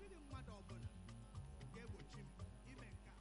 dịghị mmadụ ọbụla ga-egbochi m ime nke a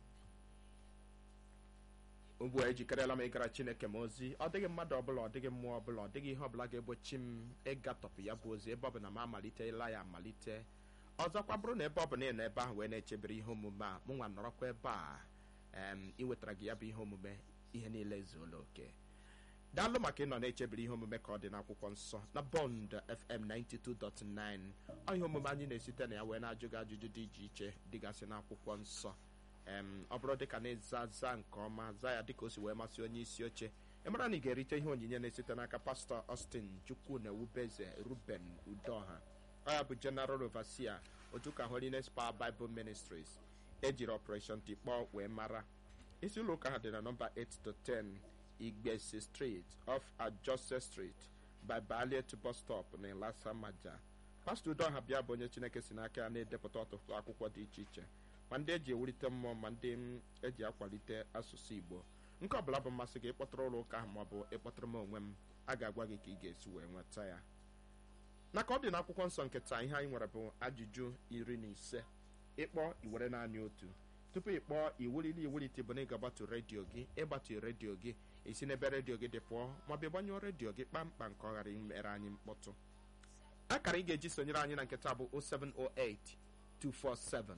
ugbu a ejikerela m ịgara chineke m ozi ọ dịghị mmadụ ọbụla ọ dịghị mmụọ ọbụla ọ dịghị ihe ọbụla ga-egbochi m ịgatọpụ ya bụ ozi ebe ọ bụ na m amalitela ya amalite ọzọkwa bụrụ na ebe ọ bụ na ị nọ ebe ahụ wee na-echebere ihe omume a mụ nwa nọrọkwa ebe a em iwetara gị ya bụ ihe omume ihe niile ezuola oke daalụ maka ịnọ na-echebere ihe omume ka ọ dị n'akwụkwọ nsọ na bọnd fm 92.9 ọ ihe omume anyị na-esite na ya wee na-ajụ gị ajụjụ dị iche iche dịgasị n'akwụkwọ nsọ em ọ bụrụ dịka na ịza za nke ọma za ya dịka o si wee masị onye isi oche ị mara na ị ga-erite ihe onyinye na-esite n'aka pastọ Austin chukwu na ewubeze ruben udoha ọ ya bụ general overseer otu ka holiness power bible ministries ejiri operation tikpọ wee mara isi ụlọ ụka ha dị na nọmba 8 to 10 igbesi street off ajose street by ballet bus stop na ilasa maja pastọ udoha bịa bụ onye chineke si n'aka ya na-edepụta ọtụtụ akwụkwọ dị iche iche ma ndị eji ewulite mmụọ ma ndị m eji akwalite asụsụ igbo nke ọbụla bụ mmasị gị ịkpọtụrụ ụlọ ụka ahụ maọbụ ịkpọtụrụ m onwe m a ga-agwa gị ka ị ga-esi wee nweta ya na ka ọ dị n'akwụkwọ nsọ nke taa ihe anyị nwere bụ ajụjụ iri na ise ịkpọ iwere naanị otu tupu ị kpọọ iwulili iwulite bụ na ị ga-agbatu redio gị ịgbatu redio gị esi n'ebe redio gị dị pụọ maọbụ ịgbanyụọ redio gị kpamkpam ka ọ ghara imere anyị mkpọtụ akara ị ga-eji sonyere anyị na nketa bụ 0708 247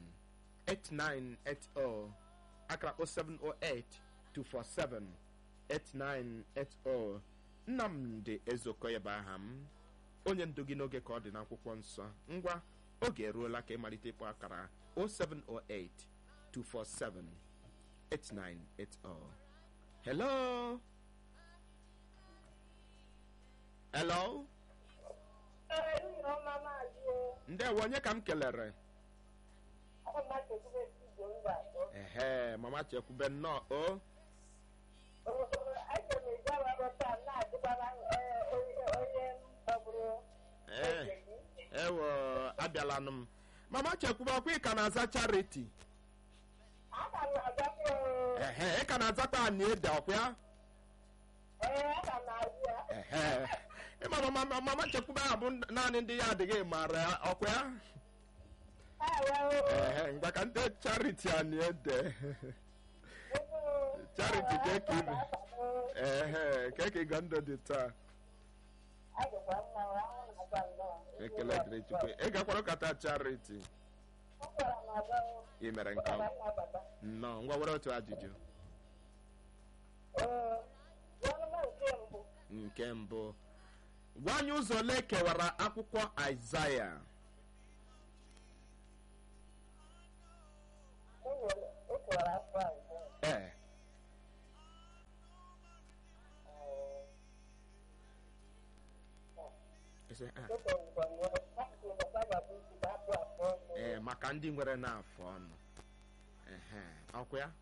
8980 akara 0708 247 8980 nnamdị ezeokoye bụ aha m onye ndu gị n'oge ka ọ dị n'akwụkwọ nsọ ngwa oge eruola ka ịmalite ịkpọ akara 0708 247 8980 hello hello ndewo onye ka m kelere ehe mama chekwube nnọọ o ee ewo abịalanụ m mama chekwube ọkwa ị ka na-aza charity ehe ị ka na-azakwa anyị ede ọkwa ya ehe ịma mama mama chekwube ahụ bụ naanị ndị ya adịghị mara ya ọkwa ya ehe ngwa ka ndị charity anyị ede charity ka eke ibe ehe ka eke ịga ndụ dị taa ekele dịrị chukwu ị gakwara ụkata charity ị mere nke ọma nnọọ ngwa were otu ajụjụ nke mbụ gwa anyị ụzọ ole kewara akwụkwọ aịzaya ee Ese, ah, ee maka ndị nwere n'afọ ọnụ ehe ọkwa ya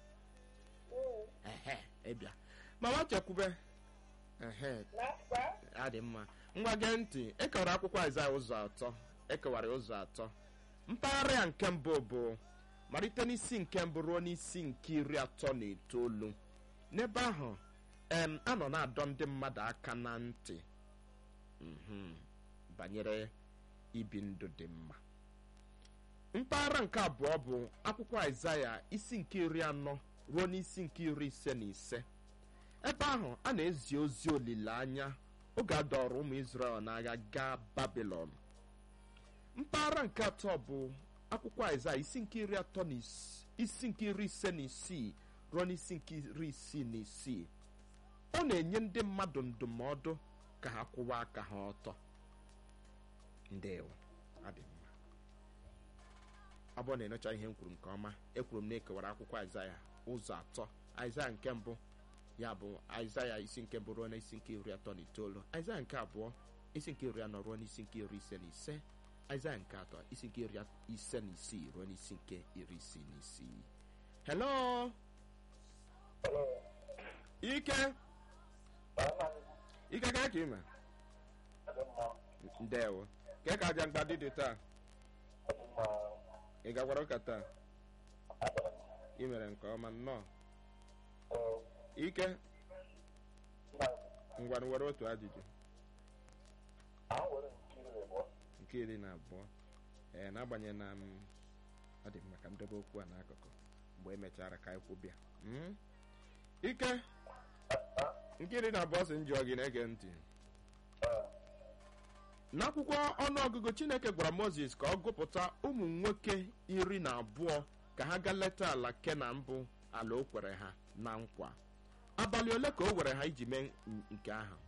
ehe ịbịa mama chekwube ehe adị mma ngwa gee ntị ekewara akwụkwọ aịzaya ụzọ atọ ekewara ụzọ atọ mpaghara ya nke mbụ bụ malite n'isi nke mbụ ruo n'isi nke iri atọ na itoolu n'ebe ahụ em a nọ na-adọ ndị mmadụ aka na ntị mhm, banyere ibi ndụ dị mma mpaghara nke abụọ bụ akwụkwọ aịzaya isi nke iri anọ ruo n'isi nke iri ise na ise ebe ahụ a na-ezi ozi olileanya oge a dọrọ ụmụ Izrel n'agha gaa Babilọn mpaghara nke atọ bụ akwụkwọ aịzaya isi nke iri atọ na is- isi nke iri ise na isii ruo n'isi nke iri isii na isii ọ na-enye ndị mmadụ ndụmọdụ ka ha kwụwa aka ha ọtọ ndewo adị mma ọ bụrụ na ịnụcha ihe m kwuru nke ọma ekwuru m na ekewara akwụkwọ aịzaya ụzọ atọ aịzaya nke mbụ ya bụ aịzaya isi nke mbụ ruo na isi nke iri atọ na itoolu aịzaya nke abụọ isi nke iri anọ ruo n'isi nke iri ise na ise aịzaya nke atọ isi nke iri ise na isii ruo n'isi nke iri isii na isii hello ike ike ka ka ime ndewo ka ka aja mgbadị dị taa ị gakwara ụka taa ị mere nke ọma nnọọ ike ngwa were otu ajụjụ nke iri na abụọ ee n'agbanyeghị na m ọ dị maka ndobe okwu a n'akụkụ mgbe emechara ka anyị kwụbịa Mm? ike nkiri na abụọ si njọ gị na-ege ntị n'akwụkwọ ọnụọgụgụ chineke gwara moses ka ọ gụpụta ụmụ nwoke iri na abụọ ka ha gaa leta ala kenan bụ ala o kwere ha na nkwa abalị ole ka o were ha iji mee n- nke ahụ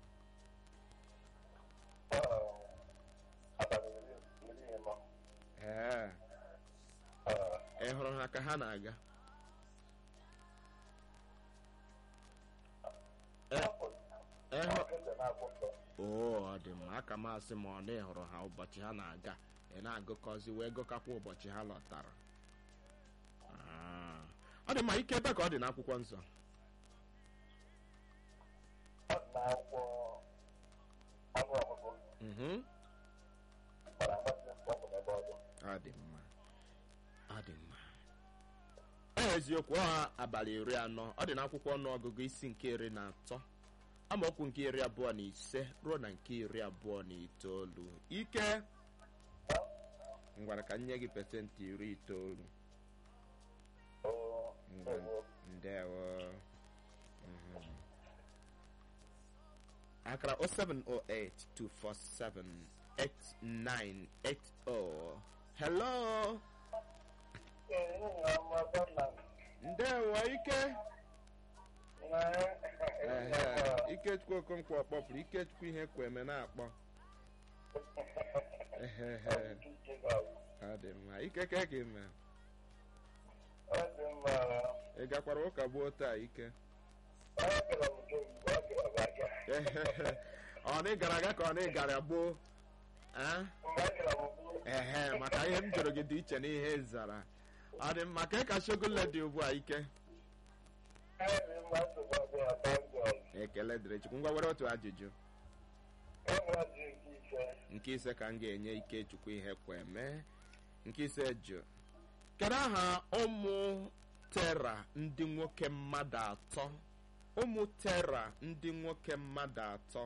ee ị hụrụ ha ka ha na-aga Ee, ị hụ- oo ọ dị mma aka m asị ma ọ na ị hụrụ ha ụbọchị ha na-aga ị na-agụkọzi wee gụkakwa ụbọchị ha lọtara Ah. ọ dị mma ike ebe ka ọ dị n'akwụkwọ nsọ Mhm. ọ dị mma ọ dị mma ọ eziokwu ọ abalị iri anọ ọ dị n'akwụkwọ ọnụọgụgụ isi nke iri na atọ amaokwu nke iri abụọ na ise ruo na nke iri abụọ na itoolu ike ngwara ka m nye gị pesentị iri itoolu ngwa ndewo Mhm. akara 0708 247 8980 hello ndewo ike ehe ikechukwu okonkwo kpọpụrụ ikechukwu ihe kweme na-akpọ ehehe ọ dị mma ike ka gị me ị gakwara ụka gbuo taa ike Ehehe. ọ na ị gara aga ka ọ na ị gara gboo Ah? ehe maka ihe m jụrụ gị dị iche n'ihe ị zara ọ dị mma ka ị ka shogole dị ugbu a ike ekele dịrị chukwu ngwa were otu ajụjụ nke ise ka m ga-enye ikechukwu ihe kwe mee nke ise jụ kedu aha ụmụ tera ndị nwoke mmadụ atọ ụmụ tera ndị nwoke mmadụ atọ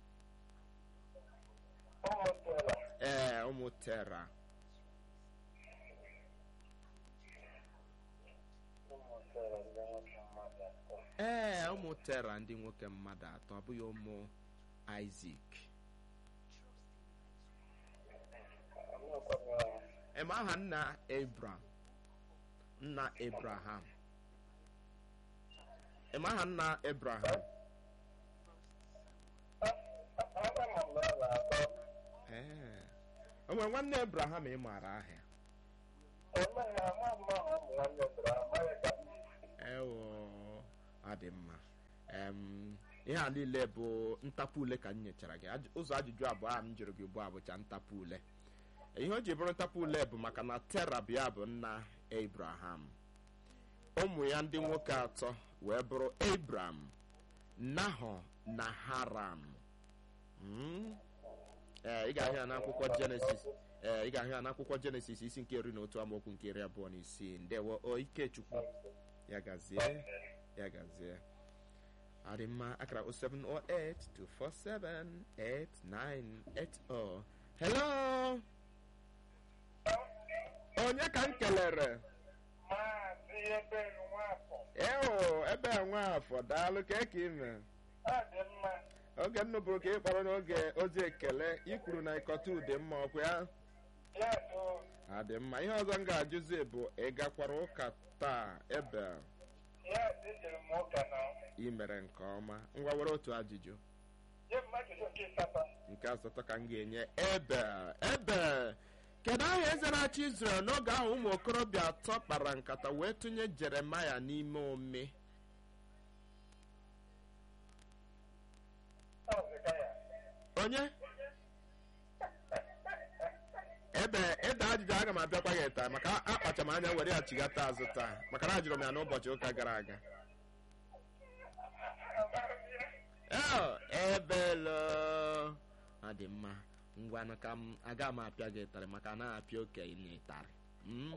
ee ụmụ tera ee ụmụ tera ndị nwoke mmadụ atọ ọ bụghị ụmụ isak ema aha nna abram nna abraham ema aha nna abraham ee o nwere nwanne abraham ị maara aha ewo ọ dị mma Em, ihe a niile bụ ntapu ule ka m nyechara gị Aj- ụzọ ajụjụ abụọ a m jụrụ gị ugbu a bụcha ntapu ule ihe o ji bụrụ ntapu ule bụ maka na tera bụ ya bụ nna abraham ụmụ ya ndị nwoke atọ wee bụrụ abram nahọ na haram Mm? ee ị ga-ahụ ya n'akwụkwọ jenesis ee ị ga-ahụ ya n'akwụkwọ jenesis isi nke iri na otu amaokwu nke iri abụọ na isii ndewo o ikechukwu ya gazie ya gazie ọ dị mma akara 0708 247 8980 hello onye ka m kelere Maazị Ebelu Nwafọ, eo ebe a nwaafọ daalụ ka eke ime ọ dị mma. oge m nụbụrụ ka ị kpọrọ n'oge ozi ekele i kwuru na ịkọta ude mma ọkwa ya Ya do, adị mma ihe ọzọ m ga-ajụzi bụ ị gakwara ụka taa ebe ya dịjere m ụka na ị mere nke ọma ngwa were otu ajụjụ nye mmadụ nke ịsatọ. nke asatọ ka m ga-enye ebe ebe kedu aha eze na-achị Izrel n'oge ahụ ụmụ okorobịa atọ kpara nkata wee tụnye Jeremaya n'ime ome Ọ zịka ya. onye ebe ede ajụjụ aga m abịakwa gị taa maka akpacha m anya were ya chigata azụ taa maka na ajụrụ m ya n'ụbọchị ụka gara aga Oh, ebelo ọ dị mma ngwanụ ka m aga m apịa gị ịtarị maka na apịa okenye ịtarị Mm?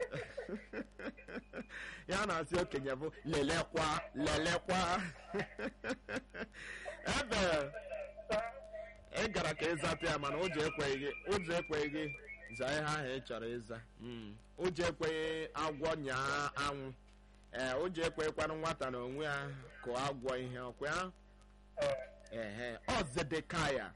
ya na-asị okenye bụ lelekwa lelekwa ebe ị gara ka ịzata ya mana ụjọ ekweghị gị ụjọ ekweghị gị zaa ihe ahụ ị chọrọ ịza Mm. ụjọ ekweghị agwọ nyaa anwụ ee ụjọ ekweghịkwanụ nwata na onwe ya kụọ agwọ ihe ọkwa ya ehe ọ zedekaya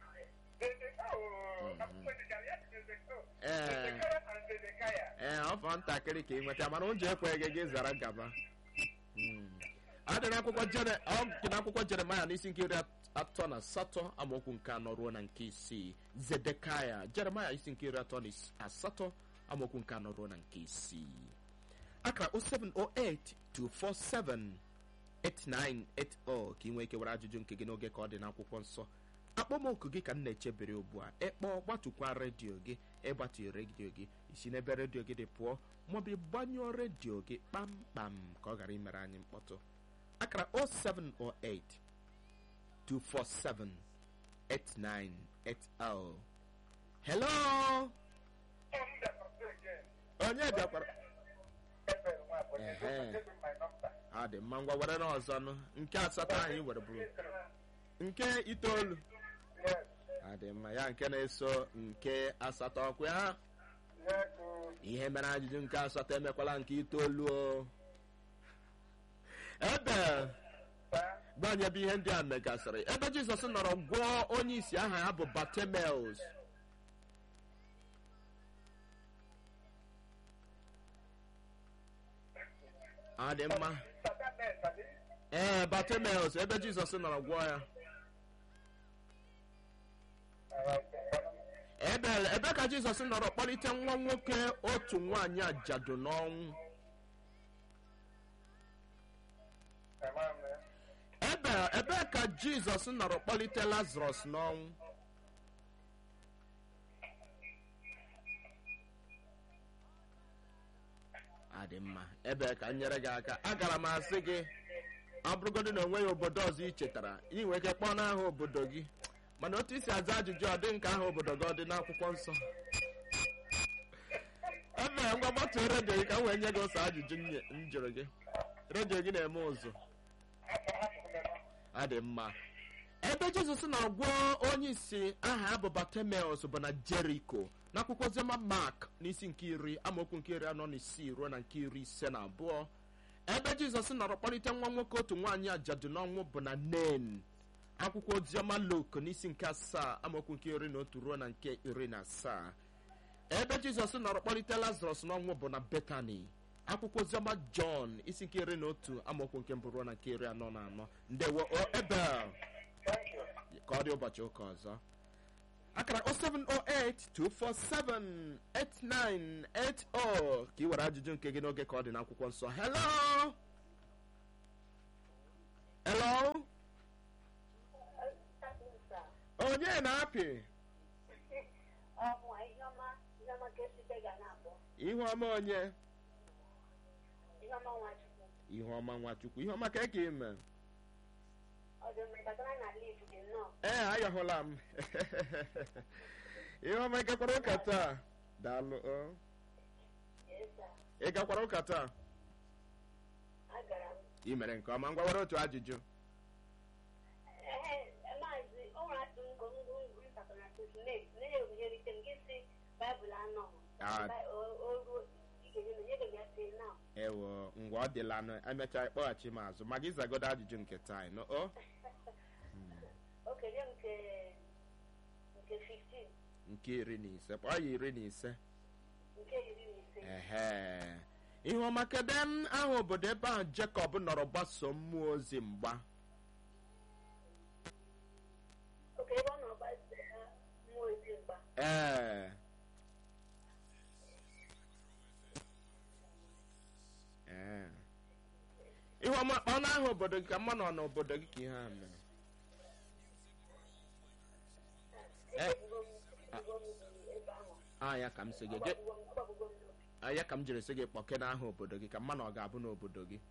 ee ee ọ fọ ntakịrị ka ị nweta mana ụjọ ekweghị gị zara gaba Mm. ọ dị n'akwụkwọ jere ọ dị n'akwụkwọ jeremaya n'isi nke iri atọ na asatọ amaokwu nke anọ ruo na nke isii zedekaya jeremaya isi nke iri atọ na is- asatọ amaokwu nke anọ ruo na nke isii akara 0708 247 8980 ka ị nwee ike were ajụjụ nke gị n'oge ka ọ dị n'akwụkwọ nsọ akpọmoku gị ka m na-echebere ugbu a ịkpọ gbatukwa redio gị ịgbatu redio gị isi n'ebe redio gị dị pụọ maọbụ ịgbanyụọ redio gị kpamkpam ka ọ ghara imere anyị mkpọtụ akara 0708 247 8980 hello onye bịakwara ọ dị mma ngwa were n'ọzọ nụ nke asatọ anyị were bụrụ nke itoolu ọ dị mma ya nke na-eso nke asatọ ọkwa ya ihe mere ajụjụ nke asatọ emekwala nke itoolu o ebe gbanye ebe ihe ndị a megasịrị ebe jizọs nọrọ gwọọ onye isi aha ya bụ batemeus ọ dị mma ee batemeus ebe jizọs nọrọ gwọọ ya ebe ebe ka jizọs nọrọ kpọlite nwa nwoke otu nwaanyị ajadu n'ọnwụ ebe ebe ka jizọs nọrọ kpọlite lazarus n'ọnwụ adị mma ebe ka m nyere gị aka agara m asị gị ọ bụrụgodị na onweghị obodo ọzọ ị chetara ị nwere ike kpọọ n'aha obodo gị mana otu isi aza ajụjụ ọ dị nke aha obodo gị ọ dị n'akwụkwọ nsọ ebe ngwa gbatuo redio gị ka m wee nye gị ụsọ ajụjụ m nye- m jụrụ gị redio gị na-eme ụzụ ọ dị mma ebe jizọs na-agwọ onye isi aha ya bụ batemeus bụ na jeriko n'akwụkwọ oziọma mark n'isi nke iri amaokwu nke iri anọ na isii ruo na nke iri ise na abụọ ebe jizọs nọrọ kpọlite nwa nwoke otu nwaanyị ajadu n'ọnwụ bụ na nen akwụkwọ oziọma luk n'isi nke asaa amaokwu nke iri na otu ruo na nke iri na asaa ebe jizọs nọrọ kpọlite lazarus n'ọnwụ bụ na betani akwụkwọ oziọma jọn isi nke iri na otu amaokwu nke mbụ ruo na nke iri anọ na anọ ndewo o ebel ka ọ dị ụbọchị ụka ọzọ akara 07082478980 ka ị were ajụjụ nke gị n'oge ka ọ dị n'akwụkwọ nsọ hello hello onye na-apị ihu ọma onye ihu ọma nwachukwu ihu ọma ka eke ime ee ayọhụla m ihe ọma ị gakwara ụka taa daalụ o ị gakwara ụka taa ị mere nke ọma ngwa were otu ajụjụ Ah. ewo ngwa ọ dịla nụ emechaa ịkpọghachi m azụ ma gị zagodo ajụjụ nke taa nụ o nke iri na ise kpọọ ya iri na ise ehe ihe ọma kedu m aha obodo ebe ahụ jekọb nọrọ gbaso mmụọ ozi mgba ee ee ihe ọma ọ na aha obodo gị ka mma nọ n'obodo gị ka ihe a mere a ya ka m si gị gị a ya ka m jiri sị gị kpọke n'aha obodo gị ka mma na ọ ga-abụ n'obodo gị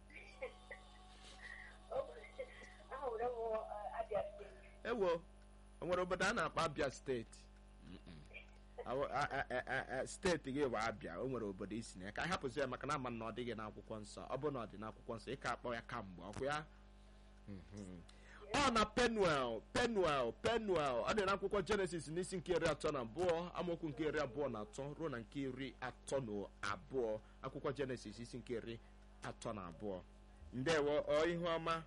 ewo o nwere obodo a na-akpọ abịa steeti Mm-mm. Awo- a- a- a- a- a- steeti gị bụ abịa o nwere obodo isi na ya ka anyị hapụzi ya maka na ama na ọ dịghị n'akwụkwọ nsọ ọ bụ na ọ dị n'akwụkwọ nsọ ị ka akpọ ya kamgbe ọkwa ya Mhm. ọ na penuel penuel penuel ọ dị n'akwụkwọ jenesis n'isi nke iri atọ na abụọ amaokwu nke iri abụọ na atọ ruo na nke iri atọ na abụọ akwụkwọ jenesis isi nke iri atọ na abụọ ndewo ọ ihu ọma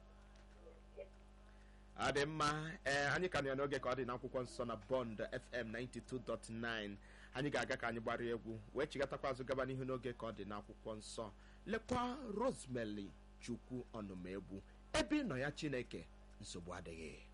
ọ dị mma ee anyị ka nọ ya n'oge ka ọ dị n'akwụkwọ nsọ na bond fm 92.9 anyị ga-aga ka anyị gbara egwu wee chigatakwa azụ gaba n'ihu n'oge ka ọ dị n'akwụkwọ nsọ lekwa rosemary chukwu ọnụmegbu ebe ị nọ ya chineke nsogbu adịghị